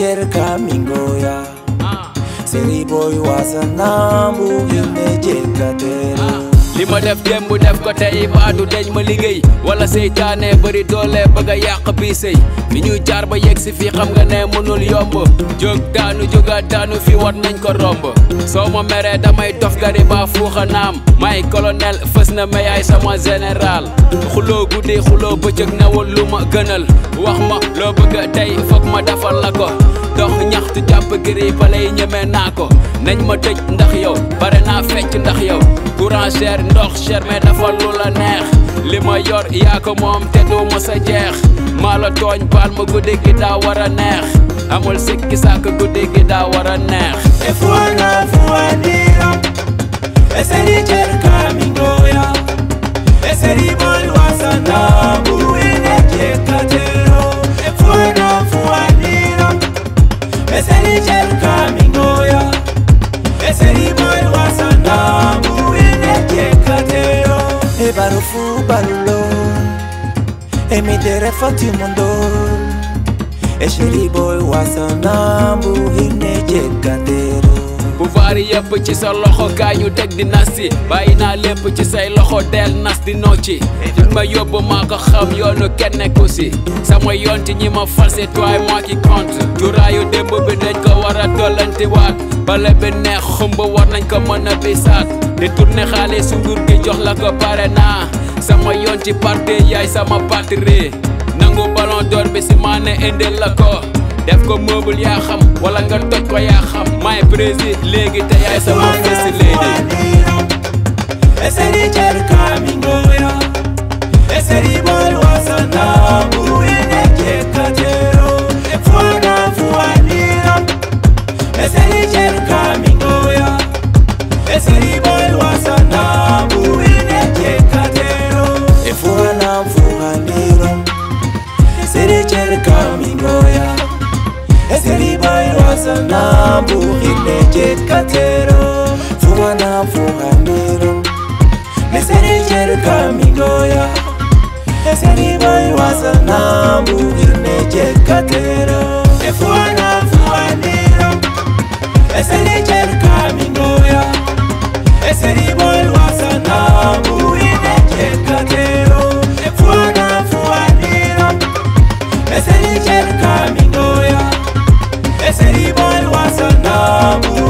cherka mingoya Seri boy wasa nambu hine jekatero li ma def démb def ko tey baadu deñ ma liggéey wala seytaane bëri doole bëgg a yàq bii sëy fi ñu jaar ba yegg si fii xam nga ne mënul yomb jóg daanu jógaat daanu fi war nañ ko romb soo ma meree damay dof gari ba fuuxa naam may colonel fës na ma yaay sama général xuloo guddi xuloo bëccëg newul lu ma gënal wax ma loo bëgg tey foog ma defal la ko dox ñaxtu jàpp giri balay ñeme naa ko nañ ma tëj ndax yow bare naa fecc ndax yow courant cher ndox cher mais dafa lu la neex li ma yor yaa ko moom te du ma sa jeex maa la tooñ baal ma guddi gi daa war a neex amul sikki sàkk guddi gi daa war a neex Efuana fuanira Eseri cherka mingoya Eseri boy wasa nambu hine jekatero Efuana fuanira Eseri cherka mingoya Eseri boy wasa nambu hine jekatero E barufu balulo E mi dere fati mondol Eseri boy wasa nambu hine jekatero pouvoir yëpp ci sa loxo kaay ñu teg di nas si bàyyi naa lépp ci say loxo del nas di nocci fi ma yóbbu maa ko xam yoonu kenn nekku si sama yoon ci ñi ma fal c'est toi et moi qui compte juraayu démb bi dañ ko war a tollanti waat bale bi neex xumb war nañ ko mën a bisaat di tourné xaalis su nguur gi jox la ko pare naa sama yoon ci parti yaay sama patrie nangu ballon d'or bi si maa ne indil la ko def ko meuble yaa xam wala nga toj ko yaa xam may président léegi te yaay sama first lady Eseri cherka mingoya Eseri boy wasa nambu hine jekatero Efuana fuanira Eseri cherka mingoya Eseri boy wasa nambu hine jekatero Efuana fuanira Eseri cherka mingoya Eseri boy wasa nambu hine jekatero Fuana fuanira Eseri cherka mingoya Eseri boy wasa nambu hine jekatero Efuana fuanira Eseri cherka mingoya Eseri boy wasa nambu hine jekatero Efuana fuanira Eseri cherka mingoya Eseri boy wasa nambu